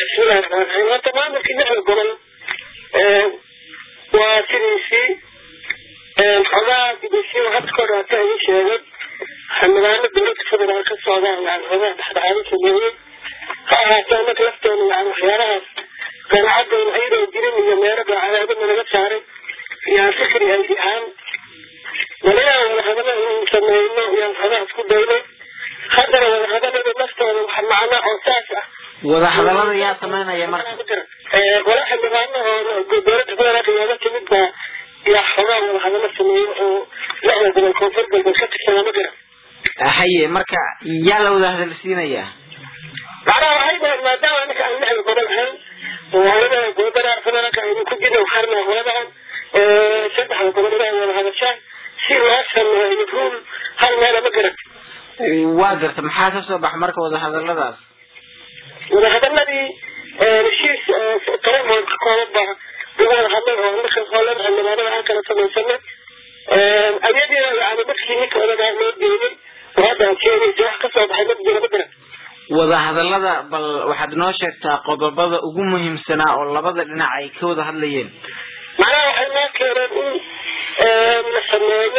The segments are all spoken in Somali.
bismillahi raxmaan raxiim horta maamulkii lixda gobol waa sidiisii xogaa gudaysiyo hadda ka horaata idin sheegay xildhibaano dowladda federaal ka socdaan yani xogaa dhexdhexaado sameeyey ha ahaatee annaga lafteena yani waxyaalahaas qanaacadayna ayadoo jirin iyo meelo daacadaadana naga saaray yaan fikri ay ahaan waliyaa wadahadalo inuu sameyno yaan xogaa isku dayno haddana wadahadalada laftooda waxa macna oo saas ah wadahadalada yaa sameynaya marka wala xildhibaano oo dowladda federaalka nooga timid baa yaa xogaa wadahadalo sameeyo oo lixda gobol koonfur galbeed ka tirsana ma garan haye marka yaa la wada hadalsiinayaa macnaha waxay dhahay maadaama anaka aan lixda gobol ahayn waalada gobada federaalka aynu ku jirna waxaan nahay waladan saddexda gobol inay wada hadashaan si loo sameeyo rul hal meela ma garan waa garta maxaa ka soo baxa marka wadahadaladaas wadahadaladii heshiis talamood ka kooban baa lagu wada hadlay oo marka hoolan xildhibaanada aan kala samaysanay ayadiina yani markii ninka odagaa loo geeyey oo hadda aad sheegaysa wax ka soo baxay ma jira ma garan wadahadalada bal waxaad noo sheegtaa qodobada ugu muhiimsanaa oo labada dhinac ay ka wada hadlayeen macnaha waxay noo keeneen in la sameeyo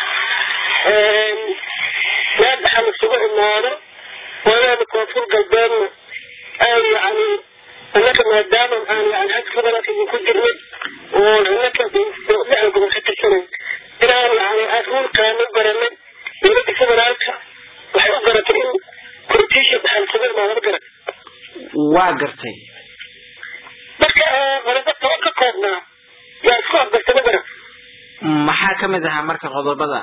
meel dhaxal isugu imaado wadaada koonfur galbeedna ay yani annaka maadaama aan yani xagga federaalka idinku jirnay oo annaka lixda gobol ka tirsanay inaan yani ruulkaan u garanay dowladda federaalka waxay u garatay in kortiisha dhaxal isugu imaado ma garan waa gartay marka qodobo toban ka koobnaa yaa isku afgartay ma garan maxaa kamid ahaa marka qodobada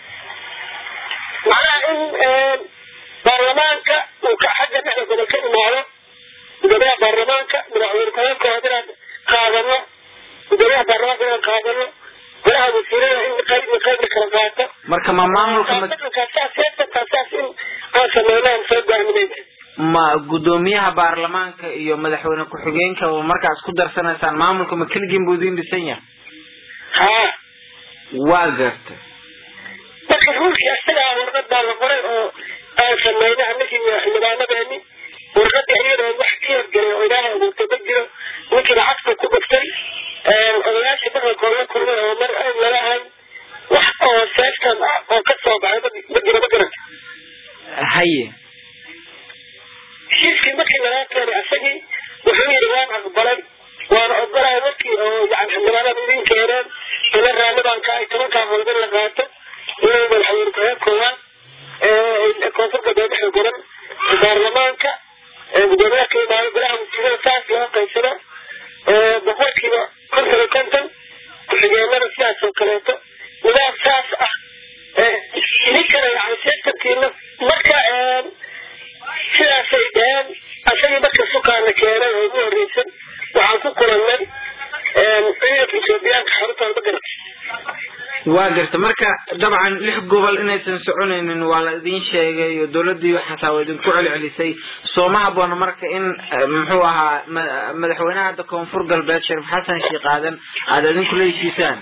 macnaha in baarlamaanka uu ka xagga lixda gobol ka imaado gudoomiyaha baarlamaanka madaxweyne ku-xigeenkooda inaan qaadano gudoomiyaha baarlamaanka inaan qaadano golaha wasiirada in qayb iyo qayb la kala qaato marka ma maamulka ma saas seesankaa saas in aan sameynaan soo gaaminayna ma gudoomiyaha baarlamaanka iyo madaxweyne ku-xigeenka oo markaas ku darsanaysaan maamulka ma keligiin buu idin dhisan yahay haa waa gartay marka ruulkii isagaa warqad baa la qoray oo aan sameynay annagii xildhibaanadeeni warqadii iyadoo wax ka hirgelay oo ilaahay abuurtay ma jiro ninkii lacagta ku dhuftay odayaashii dhaqankooda la kulmay oo mar aan lalahayn wax oo seeftan ah oo ka soo baxay ma jiro ma garanta haye heshiiskii markii lagaa keenay isagii wuxuu yidhi waan aqbalay waana ogolahay markii oo yani xildhibaanada idin keeneen ina raalli baan ka ahay tobankaa qodob in la qaato inuu madaxweyne ku-xigeen koowaad koonfur galbeed dhexda goran baarlamaanka gudoomiyaha ka imaado golaha wasiirada saas loo qaybsado boqolkiiba konton iyo konton ku-xigeenada sidaas oo kaleeto nidaam saas ah ninkana yani seeftankiina marka sidaasay dheheen asagii marka sukaana keenay oo ugu horeysan waxaan ku kulannay ciidanka ethoobiyaanka xarutooda ma garata waa garta marka dabcan lix gobol inaysan soconaynin waa la idin sheegay oo dowladii xataa waa idinku celcelisay sooma haboona marka in muxuu ahaa madaxweynaha hadda koonfur galbeed shariif xasan sheekh aadan aada idinku la heshiisaan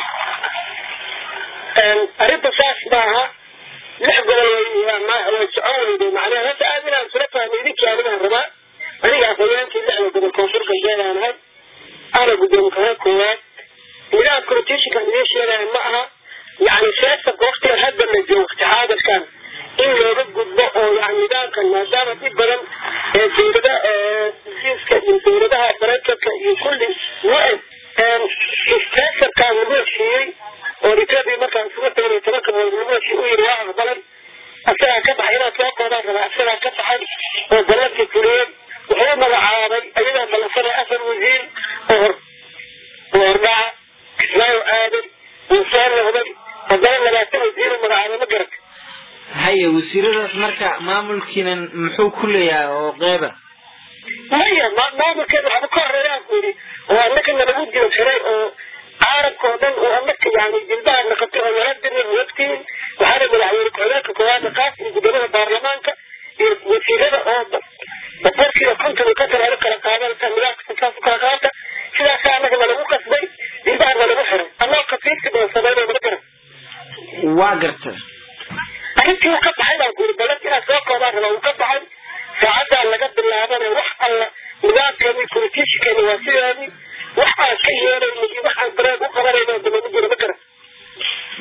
arrinta saas maaha lix gobol way socon weyday macnaha hasa aad inaan isula fahmay idinkii anigaan rabaa aniga afhayeenkii lixda gobol koonfur galbeed aan ahay ana gudoomi kaha koowaad nidaamka rotationkan idiin sheegaya ma aha yani seesanka waktigan hadda la joogo waqti xaadirkan in looga gudbo oo yani nidaamkan maadaama dhib badan ee dowlada hesiiska iyo dowladaha maraykanka iyo kulli wa seesankan lagu heshiiyey oo etoobiya markaan isugu tagnay tobanka bood lagu heshiiy u yiri waa aqbalay asagaa ka baxay inaad soo koodaan rabaa asagaa ka baxay oo ballankii fuliyeen wuxuu magacaabay ayagaa ballansanay afar wasiir oo hor hordhaca islaayo aadan wuu soo noqday haddana labaatan wasiir u magacaabay ma garata haye wasiiradaas marka maamulkiinan muxuu ku leeyahay oo qeyba maya maamulkeeda waxba ka horeeyaan ku yidhi oo annaka nalagu jiro xiray oo caalamka oo dhan oo annaka yani jilbaha naqatay oo nala diray wagtiin waxaana madaxweyne ku-xigeenka koowaada qaas iyo gudoomada baarlamaanka iyo wasiirada oo boqolkiiba konton iyo konton ala kala qaadanaysa nidaamka saas u kala qaata sidaasaa annaga nalagu qasbay jilbaha nalagu xiray annoo kafiirka badan sameynay mana garan waa garta arrintii uu ka baxay baan ku yidhi balan inaad soo koodaan rabaa uu ka baxay saacaddaa laga bilaabana wax alla nidaam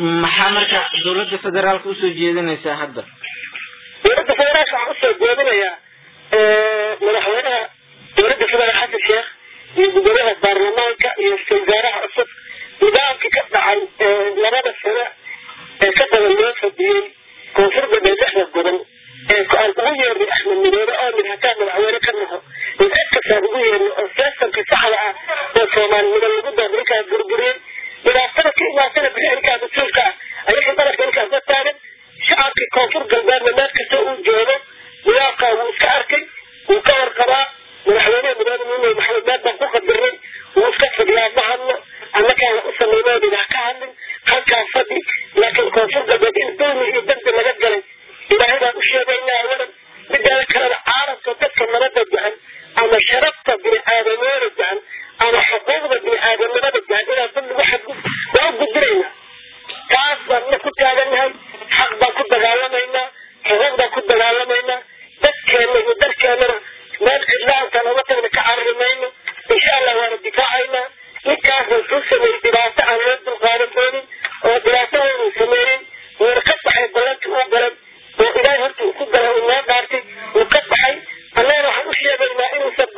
maxaa marka dawladda federaalka usoo jeedinaysaa hadda dowladda federaalka waxaan usoo jeedinayaa madaxweynaha dowladda federaal xasan sheekh iyo gudoomiyaha baarlamaanka iyo ra-isul wasaaraha cusub nidaamkii ka dhacay labada sano ee ka badan loo fadiyey koonfur galbeed lixda gobol ee aan ugu yeernay axmed midoobe oo mid hataa madaxweyne ka naho in cid kastaan ugu yeernay oo seestamkii saxda ah oo soomaalinimo lagu doonay ninkaas burburiyey dhibaatada ka imaatana bixi ninkaas mas-uulka ah ayaga dalabka ninkaas la taagan shacabkii koonfur galbeedna meel kasta uu joogo nidaamkaa wuu iska arkay wuu ka warqabaa madaxweyneha mudane muumey maxamed meel baan ku qadirnay wuu iska fadhiyaa ma hadlo annakaana u samaynoodina ha ka hadlin halkaa fadhi laakiin koonfur galbeed in dulmi iyo dambi laga galay ilaahay baan u sheegaynaa awalan midaada kalena caalamka dadka nabada jecel ama sharafta bini-aadamnimada jecel ama xuquuqda bini-aadamnimada jecel inaan dul lagu xadgud waa u gudbinaynaa taas baan na ku taagannahay xaq baan ku dagaalamaynaa xuquuq baan ku dagaalamaynaa dadkeena iyo dalkeenana meel cidlaanta looga tagna ka carari mayno insha allah waana difaacaynaa ninkaas wuxuu sameeyey dhibaato aan loo dulqaadan doonin oo dhibaato weynuu sameeyey wuuna ka baxay ballantii uu galay oo ilaahay horta uu ku galay uu noo dhaartay uu ka baxay annagana waxaan u sheegaynaa inuusan